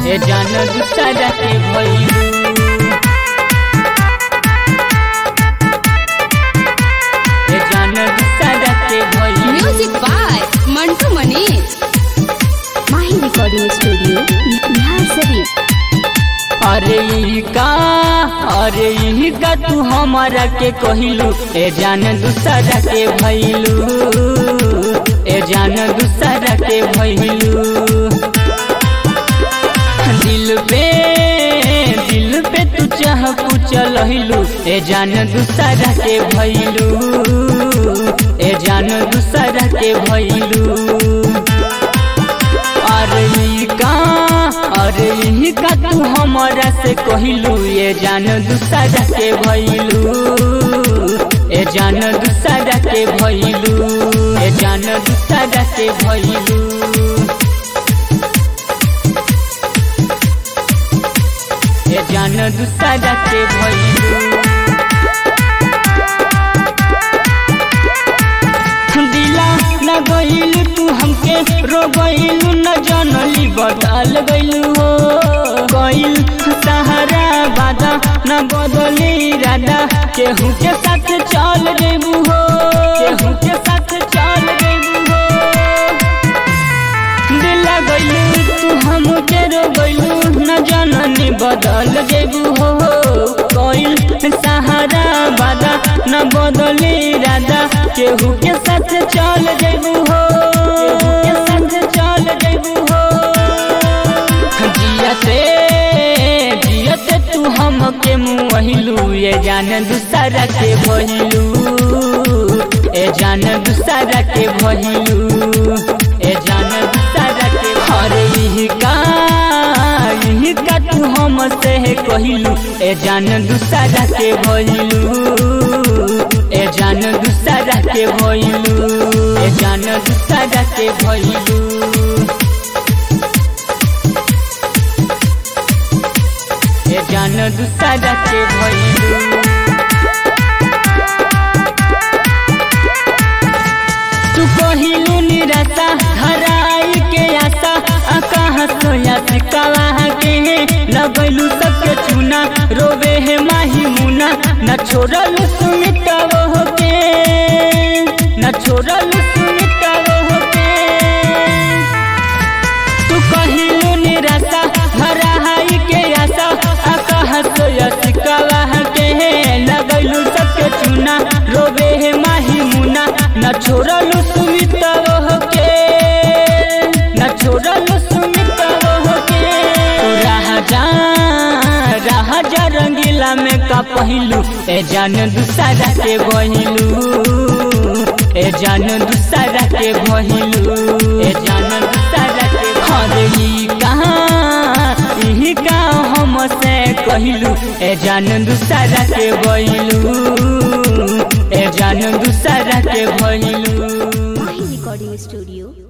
ए जान दूसरा के भइलू ए जान दूसरा के भइलू म्यूजिक बाय मंटू मनीष माही रिकॉर्डिंग स्टूडियो बिहार शरीफ अरे ई का अरे ई का तू हमारा के कहिलू ए जान दूसरा के भइलू ए जान दूसरा के भइलू दिल पे दिल पे तू चाह पूछल हिलू ए जान दूसरा के भइलू ए जान दूसरा के भइलू अरे ई का अरे ई का तू हमारा से कहिलू ये जान दूसरा के भइलू ए जान दूसरा के भइलू ए जान दूसरा के भइलू ए जान दूसरा के भइलू दिला न गइल तू हमके रो गइल न जनली बदल गइल हो गइल सहारा बादा न बदली राधा केहू के साथ चल जेबू हो केहू के साथ चल जेबू हो दिला गइलू तू हमके रो गइलू न जननी बदल जेबू हो गइल सहारा बादा न बदली राधा केहू के साथ चल जेबू हो केहू के साथ चल जेबू हो जियते जियते तू हमके मुहिलू ये जान दूसरा के भइलू ए जान दूसरा के भइलू ए जान दूसरा के अरे यही का यही का तू हमसे कहिलू ए जान दूसरा के भइलू ए जान दूसरा के भइलू ए जान दूसरा के भइलू ए जान दूसरा के भइलू तू कहिलू निराशा धराई के आशा कहाँ सोया सिकावा के लगैलू सबके चुना रोवे है माही मुना न छोड़ल सुमिता वो के न छोड़ल सुमिता वो के तू कहिलू निराशा धराई के आशा कहाँ सोया सिकावा के लगैलू सबके चुना रोवे है माही मुना न छोड़लू सुमिता वो के न छोड़लू सुमिता वो के तू राजा राजा रंगीला में का पहिलू ए जान दूसरा के बहिलू ए जान दूसरा के बहिलू ए जान दूसरा के अरे ई कहाँ यही का हम से कहिलू ए जान दूसरा के बहिलू ए जान दूसरा के भइलू माही रिकॉर्डिंग स्टूडियो